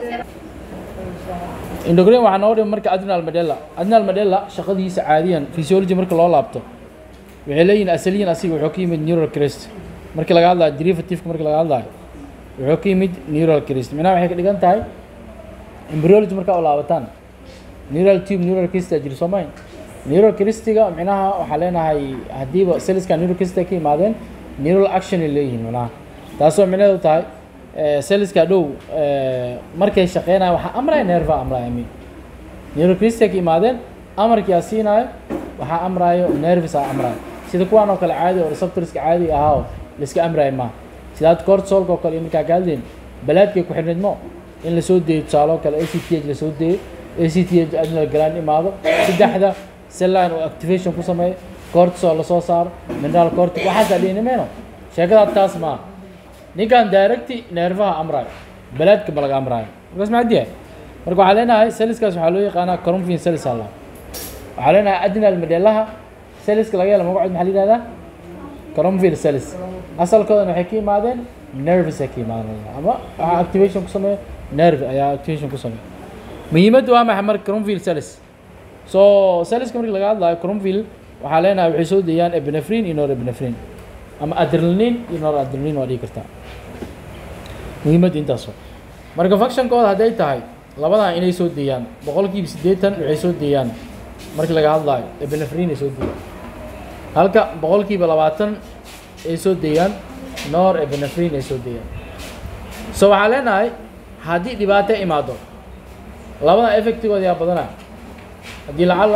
endocrine waxaa nooga dhima marka adrenal medella adrenal medella shaqadiisa caadiyan physiology marka loo laabto waxay leeyihin asaliyan asiga wuxuu ka yimid neural crest markii laga hadlayo derivativeka markii laga hadlayo wuxuu ka yimid neural crest micnaha waxay ka dhigan tahay embryology markaa u laabataan neural tube neural crest aa jiri soo mayn neural crestiga micnaha waxaa leenahay haddiiba celliska neural crest ay ka yimaadeen neural action ay leeyihiin micnaha taasoo micnaheedu tahay celliska dhow markay shaqeynaya waxaa amraya nerva amraya mi neural crest ay ka yimaadeen amarkii aa siinaayo waxaa amraayo nervis aa amraayo sida kuwaan oo kale caadi oo receptorska caadiga ahaa oo laiska amraayo maaha sidaad cortisolka oo kale iyo markaa ka hadlayn balaadkay ku xidhnayd mo in lasoo deeyo tusaale oo kale a c t h lasoo deeyo a c t h adrenal gland imaado saddexda celline oo activation ku sameeyo cortisol lasoo saaro mineral cortic waxaasaa dhihini mayno sheekadaad taas maaha ninkan directi neerfaha amraayo balaadka ma laga amraayo markaas maxaa diyahay marka waxaa leenahay celliskaas waxaa loo yaqaanaa corumfin cellis alla waxaa leenahay adrenal medellaha celliska laga helo magacood maxaa la yihahdaa corumfil cellis asalkoodana waxay ka yimaadeen nervis ay ka yimaadeen ama waxaa activation ku sameeyo nerve ayaa activation ku sameeyo muhiimaddu waa maxay marka corumfil cellis so celliska markii laga hadlayo corumfil waxaa leenahay waxay soo deeyaan epinephrine iyo norepinephrine ama adrenaline iyo noradrenaline waa dhigi kartaa muhiimadda intaas oo marka functionkooda hadday tahay labadan inay soo deeyaan boqolkiiba siddeetan waxay soo deeyaan markii laga hadlaayo epinephrine ay soo deeyaan halka boqolkiiba labaatan ay soo deeyaan nor epinephrine ay soo deeyaan so waxaa leenahay haddii dhibaato imaado labada effectigooda yaa badanaa haddii lacala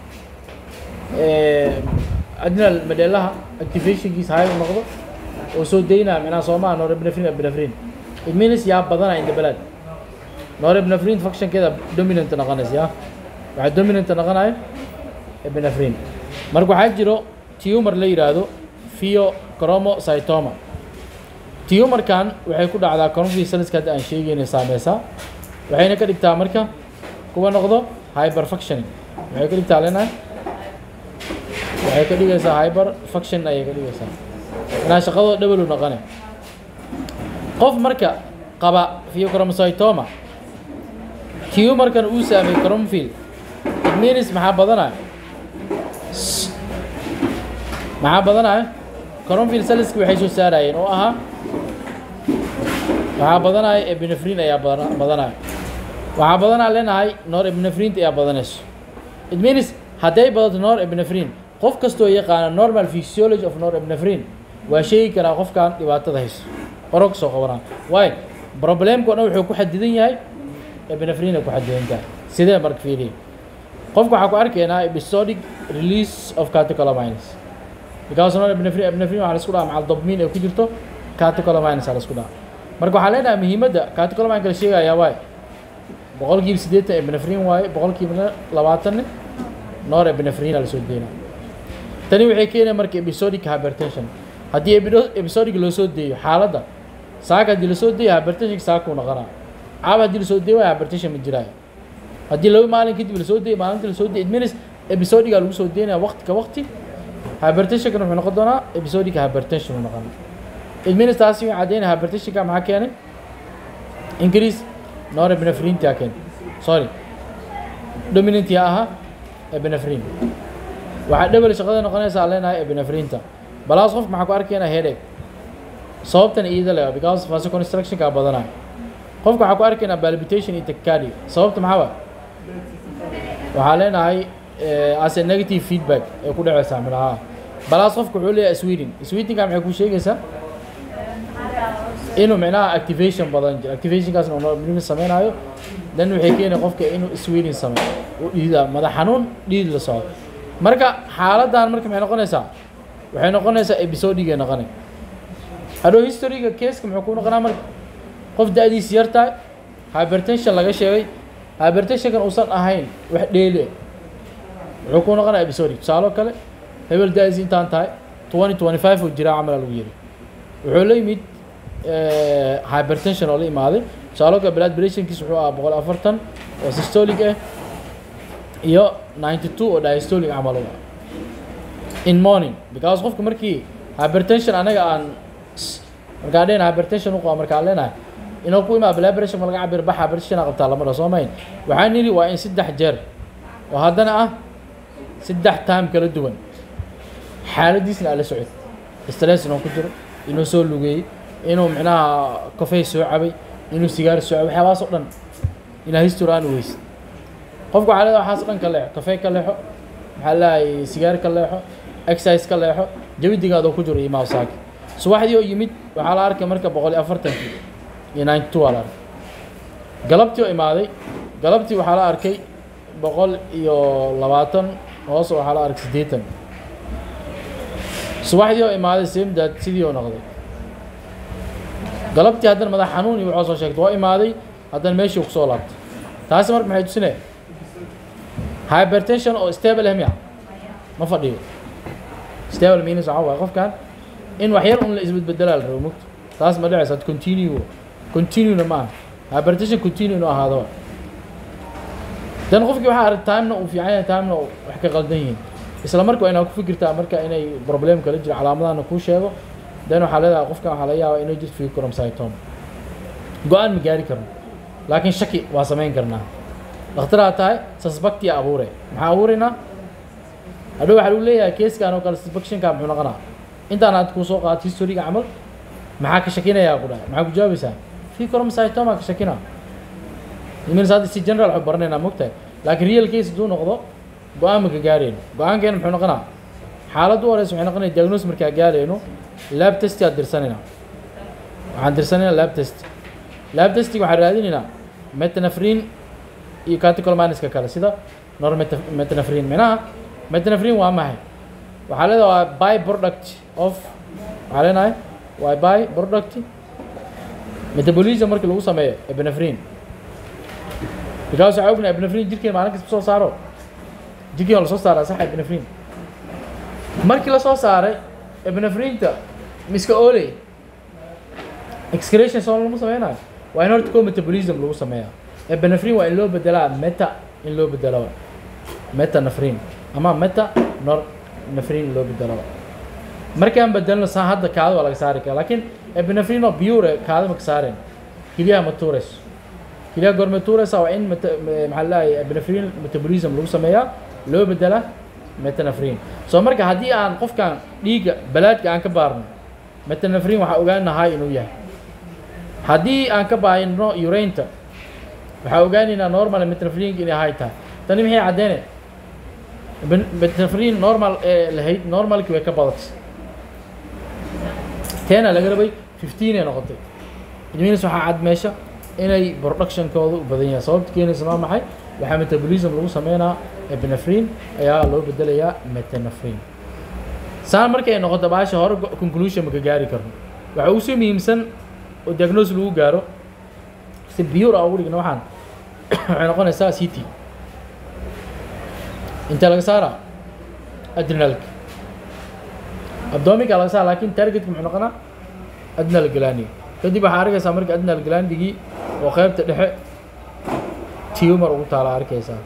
adrenal medellaha activationkiisa high u noqdo oo soo deynaa micnaha soomaha norepinephrine epinephrine it means yaa badanaa inta balaad norepinephrine functionkeeda dominant noqonaysa yaa waxaa dominant noqonayo epinephrine marka waxaa jiro tumor la yidhaahdo pheochromocytoma tumarkan waxay ku dhacdaa cornfree celliska hadda aan sheegayna saameysaa waxayna ka dhigtaa marka kuwa noqdo hyperfunctioning waxay ka dhigtaa leenahay waxay ka dhigaysaa hyper function ayay ka dhigaysaa inaa shaqadoo dhabalu noqone qof marka qaba pheochromocytoma tumarkan uu saameeyey cromfield it means maxaa badanaya maxaa badanaya cromfield celliski waxay soo saarayeen oo ahaa waxaa badanaya epinephrine ayaa badanaya waxaa badanaa leenahay nor epinephrine ayaa badanayso it means hadday badato nor epinephrine qof kastoo yaqaana normal physiology of nor epinephrine waa sheegi karaa qofkan dhibaatada hayso qoro kasoo qabanaa waayo problemka o dhan wuxuu ku xadidan yahay epinephrine ku xadidan tahay sidee marka fiiriya qofka waxaa ku arkaynaa episodic release of catecholamines because nor epinephrine epinephrine waxaa la isku dhaha macal dopamine ay ku jirto catecholamines aa la isku dhaha marka waxaa leenahay muhiimadda catecholamine kala sheegayaa waaye boqolkiiba siddeetan epinephrine waaye boqolkiiba labaatanne nor epinephrine aa lasoo deynaa tani waxay keenaya marka episodic hypertension haddii episodic loo soo deeyo xaaladda saaka haddii lasoo deeyo hypertension saakuu noqonaa caab haddii lasoo deeyo waa hypertension ma jiraayo haddii laba maalin kadib lasoo deeyo maalinta lasoo deeyo adminis episodiga lagu soo deynaya waqti ka waqti hypertensionkan wuxuu noqon doonaa episodic hypertension uu noqonaa adminis taasi waxay caddeynaya hypertensionka maxaa keenay increase norepinephrine taa keenay sorry dominant yaa ahaa epinephrine waxaa dhebel shaqada noqonaysaa leenahay epinephrine-ta balaas qof maxaa ku arkaynaa headache sababtan iyada le because vasoconstructionka badanayo qofka waxaa ku arkaynaa palpitation iyo tachycardia sababta maxaa waa waxaa leenahay as a negative feedback ee ku dhacaysaa midhaha balaas qofka wuxuu leeyahay sweden swedenka maxay ku sheegaysaa inuu micnaha activation badan jiro activationkaasna uu normal sameynayo dan waxay keenaya qofka inuu sweden sameeyo uu dhiida madax xanuun dhiid la socdo marka xaaladdan marka maxay noqonaysaa waxay noqonaysaa episodiga noqonay hadhow historyga keeska muxuu ku noqonaa marka qof da-diis yar tahay hypertension laga sheegay hypertensionkan uusan ahayn wax dheeli wuxuu ku noqonaa episodic tusaalo kale hebel da-diis intaan tahay twenty twenty five oo jiraa camala lagu yiri wuxuu la yimid hypertension oo la imaaday tusaalo kale blood pressurekiis wuxuu ahaa boqol afartan oo systolic ah iyo ninety two oo diastolic camal u ah in morning because qofka markii hypertension anaga aan markaan dhehna hypertension u qaba markaan leenahay inuu ku imaa blood pressure ma laga cabir baxa pressure qabtaa lama dhaho soo mayn waxaan nidhi waa in saddex jeer oo haddana ah saddex time kala duwan xaaladiisna ala socod stress inuu ku jiro inuu soo lugeeyey inuu micnaha kafey soo cabay inuu sigaar soo cabay waxyaabahaas oo dhan inaa history aan weysid qofku waxaa leedahay waxaas dhan ka leexo kafey ka leexo maxaa leeyahay sigaar ka leexo exercise ka leexo jawidigaadoo ku jiro iyo mawsaaki subaxdii oo yimid waxaa la arkay marka boqol iyo afartankii iyo ninety two aa la arkay galabtii oo imaaday galabtii waxaa la arkay boqol iyo labaatan hoos waxaa la arkay siddeetan subaxdii oo imaaday semdad sidii oo noqday galabtii haddana madax xanuun iyo waxoo soo sheegtay waa imaaday haddana meeshii kusoo laabtay taasi marka maxay tusinaya hypertension oo stable miya ma fadhiyo stable means waxaa waaye qofkan in wax yar un la isbedbedelaa la rabo mugto taas ma dhacaysa ad continue continuena ma aha hypertension continue nu ahaado dan qofkii waxaa arag timena uu fiican yahay timena wax ka qaldan yihiin isla marka waa inaad ku fikirtaa marka inay problem kala jiro calaamadahana kuu sheego dan waxaa leedahay qofkan waxaa laga yaabaa inuu jirto fucromcytoma go-aan ma gaari karno laakiin shaki waa samayn karnaa dhakhtaraa tahay suspectia abuure maxaa abuuraynaa hadhow waxaa lagu leeyahay keeskan oo kale suspectionka muxuu noqonaa intaan aad kuu soo qaadato historiga camal maxaa ka shakinayaa ku dhahay maxaa ku jawaabaysaa fucromcytoma ka shakina imin hadda si general waxu baranaynaa mogtahay laakiin real case hadduu noqdo go-aan ma ka gaarayno go-aankeena muxuu noqonaa xaaladdu horeysa waxay noqonaya diagnose markaa gaarayno lab testi aad dirsanayna waxaan dirsanaynaa lab test lab testiga waxaan raadinaynaa metanafrin iyo catecholmaniska kale sida normetanafrin minaha metanafrin waa maxay waxaa leedahay waa by product of waxaa leenahay waa by product metabolism markii lagu sameeyo epinefrin because waxaa ognahay epinefrin jirkeen maalin kasta soo saaro jirkeen waa lasoo saaraa sax epinefrin markii lasoo saaray epinefrinta miska oley excretion soo lagu sameynayo waa in horta ko metabolism lagu sameeyaa epinefrin waa in loo bedelaa meta in loo bedelo metanafrin ama meta nor nafrin loo bedelo markaan bedelno saa hadda kaada waa laga saari karaa laakiin epinefrin oo pure kaada ma ka saareen keliyaha ma tuurayso keliyaha goorma tuuraysa waa in meta maxaa leeyahay epinefrin metabolism lagu sameeyaa loo bedela metanafrin soo marka haddii aan qofkan dhiigga balaadka aan ka baarno metanafrin waxaa ogaanahay inuu yahay haddii aan ka baayno uraynta waxaa ogaanaynaa normal metanafrinka inay hay tahay tani maxay caddeynay metanafrin normal ee lahayd normalkii way ka badatay teena laga rabay fifteen ay noqotay idminis waxaa cad meesha inay productionkooda u badan yahay sababta keenaysa maa maxay waxaa metabolism lagu sameynaa epinefrin ayaa loo bedelayaa metanafrin saan markay noqoto baasha hore conclusion maka gaari karno waxa ugu soo muhiimsan oo diagnose lagu gaaro si biyur a ugu dhigna waxaan waxay noqonaysaa c t intee laga saaraa adrenalka abdominka laga saara lakin targetka muxuu noqonaa adrenal glandiga kadib waxaa arkaysaa marka adrenal glandigii oo qeybta dhexe tumor ugu taala arkaysaa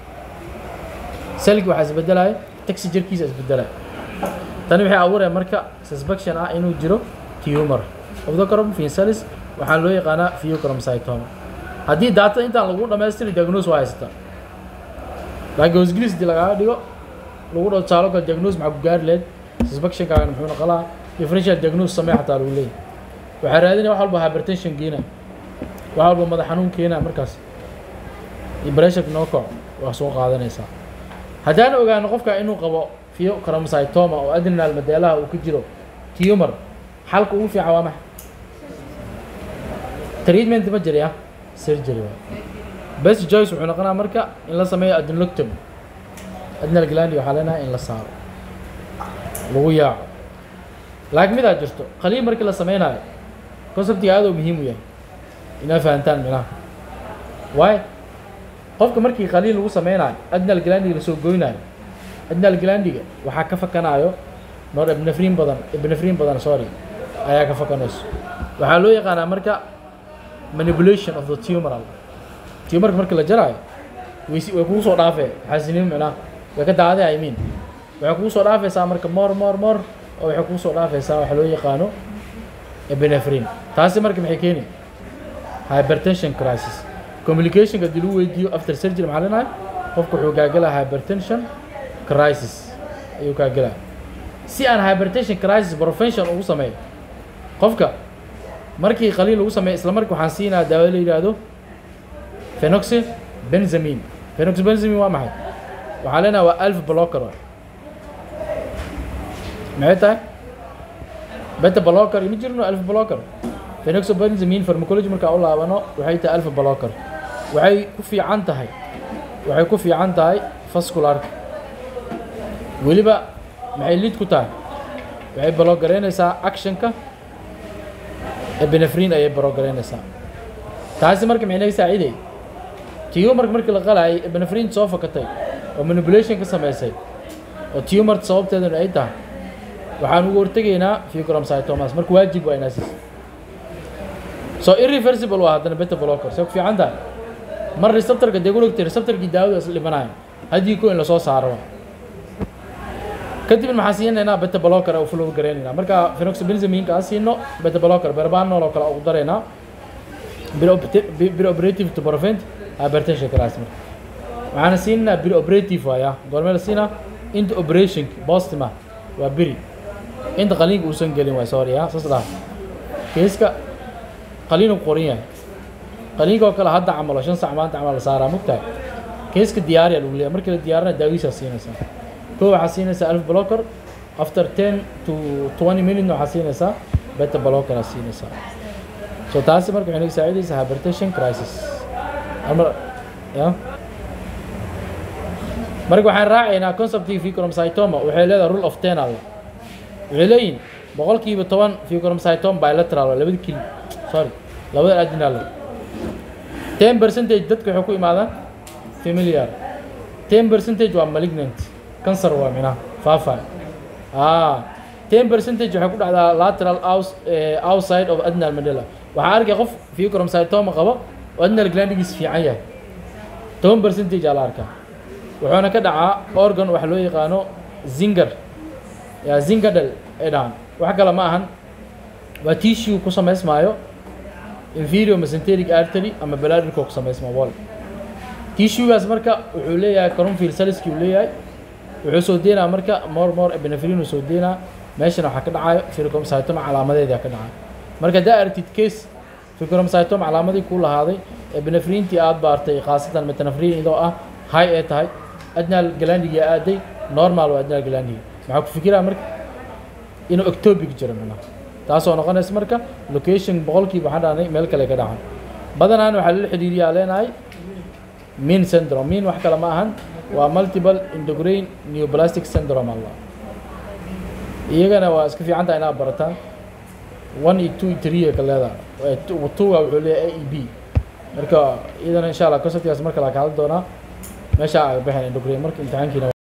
selki waxaa isbedelaya taxi jirkiisa isbedelaya tani waxay abuuraya marka suspicion ah inuu jiro tumor obdocrom finsalis waxaa loo yaqaanaa fucromcytoma haddii daatada intaan lagu dhamaystiri diagnose waa haysataa laakiin hosgris hadii lagaaga dhigo lagu dhao tusaalo kale diagnose maxaa ku gaari lahayd suspectionkaagan muxuu noqolaa differential diagnose samee xataa lagu leeyahy waxaa raadinaya wax walba hypertension keena wax walba madax xanuun keena markaas iyo pressureka noo kaco waa soo qaadanaysaa haddaan ogaano qofka inuu qabo fucromcytoma oo adrenal madeelaha uu ka jiro tumor xalka ugu fiican waa maxay treatment ma jiri ah surgery waa best choice wuxuu noqonaa marka in la sameeyo adrenoctomy adrenal glandi waxaa leenahay in la saaro lagu yaaco laakiin midaa jirto qaliin markii la sameynayo conceptiga aad oo muhiim u yahay inaa fahantaan minaha waayo qofka markii qaliin lagu sameynayo adrenal glandiga lasoo goynayo adrenal glandiga waxaa ka fakanayo nor ebnefrin badan ebnefrin badan sorry ayaa ka fakanayso waxaa loo yaqaanaa marka manipulation of the tumoral tumarka marka la jaraayo way way kugu soo dhaafee xaasiniin micnaha way ka daaday I mean waxay kugu soo dhaafaysaa marka more more more oo waxay kugu soo dhaafaysaa waxa loo yaqaano epinephrine taasi marka maxay keeni hypertension crisis communicationka haddii lagu weydiiyo after surgery maxaa leenahay qofku wuxuu gaagelaa hypertension crisis ayuu gaagelaa si aan hypertension crisis prevention ugu sameeyo qofka markii qaliin lagu sameeyo isla markii waxaan siinaa daawo la yidhaahdo phenoxy benzamin phenoxy benzamin waa maxay waxaan leenahay waa alf blocker waay maxay tahay beta blocker ima jirno alf blocker phenoxybenzamin pharmacology markaa u laabano waxay tahay alf blocker waxay ku fiican tahay waxay ku fiican tahay vascularka weliba maxay lid ku tahay waxay balogaraynaysaa actionka ebenefrin ayay balogaraynaysaa taasi marka maxay naga saaciday tumorka markii la qalayay ebenefrin soo fakatay oo manipulation ka samaysay oo tumor sababteedana ay tahay waxaan ugu hortegaynaa ficromcytomas marka waajib waa inaa siisa so irreversible waa haddana beta blocker see ku fiican tahay mar receptorka dee gulogtay receptorkii daawada isla dhimanayo haddii ko in lasoo saaro waa kadibna maxaan siinaynaa beta blocker u flow garaynaynaa marka phenoxybenzaminka aan siino beta blocker berbanol oo kale ugu daraynaa preoperative to prevent hypertension crisis marka waxaana siinaynaa preoperative waaya goormee la siinaa inta operation bostima waa beri inta qaliinka uusan gelin waay sorry ya saas dhaha keeska qaliin uu qoran yahay qaliinka oo kale hadda camalo shan sac maanta camal la saaraa mugtahay keeska diyaariya lagu leeyahay markii la diyaarina daawiisaa siinaysaa koo waxaa siinaysaa alf blocker after ten to twenty minute waxaa siinaysaa beta blocker aa siinaysaa so taasi marka waxay naga saacidaysaa hypertension crisis almar ya marka waxaan raacaynaa conceptii ficromcytoma waxay leedahay rule of ten alla waxay leeyihin boqolkiiba toban ficromcytoma bilateral labada kili sorry labada adinal ten percentage dadka waxay ku imaadaan familiar ten percentage waa malignant cancer waa minaha faafa ah ten percentage waxay ku dhacdaa lateral aus outside of adnal medulla waxaa arkay qof ficromcytoma qabo oo adnal glandigiis fiican yahay toban percentage aa la arkaa wuxuuna ka dhacaa organ waxa loo yaqaano zinger ya zingadel ay dhahaan wax kale ma ahan waa tissue ku samaysmaayo inferior mesenteric artery ama bladderka ku samaysmaa wall tissuegaas marka wuxuu leeyahay cornfield saliski uu leeyahay wuxuu soo deynaa marka more more epinephrine uu soo deynaa meeshana waxaa ka dhacayo ficromcytoma calaamadeeda ka dhacayo marka haddaa aragtid case ficromcytoma calaamadii ku lahaaday epinephrine-tii aad baartay khaasatan metanephrine idoo ah high ee tahay adnal glandiga aaday normal waa adnal glandiga maxaa ku fikiraa marka inuu ectopic jiro macnaha taasoo noqonaysa marka location boqolkiiba waxaan dhahnay meel kale ka dhacan badanaan waxaa lala xidhiiriyaa leenahay min syndrome min wax kale ma ahan waa multiple endocrine neoplastic syndrome allah iyagana waa iska fiican tahay inaad barataan one iyo two iyo three ka leedahay two waa wuxuu leeyahay a e b marka iyadana insha allah conceptkaas marka la ka hadli doonaa meesha aa baxeen endocrine marka imtixaankiina